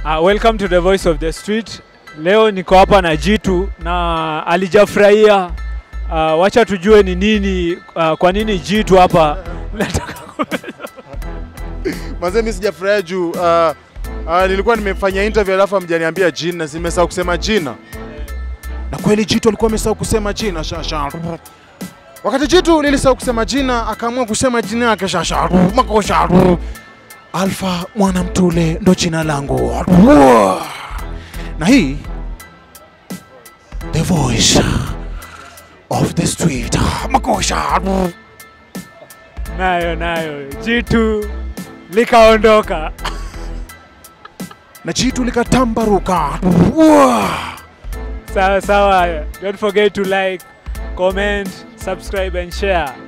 Uh, welcome to the voice of the street. Leo niko hapa na Jitu na alijafurahia. Uh, wacha tujue ni nini uh, kwa nini Jitu hapa nataka Manze mimi sijafurahia juu uh, uh, nilikuwa nimefanya interview alafu hamjaniambia jina, nimesahau kusema jina. Na kweli Jitu alikuwa amesahau kusema jina shasha. Wakati Jitu lilisahau kusema jina, akaamua kusema jina yake shasha. Makosha. Alpha Mwanamtule ndo jina langu. Na hii the voice of the street. Makosha. nayo nayo Jitu likaondoka. Na Jitu likatambaruka. Sawa sawa, don't forget to like, comment, subscribe and share.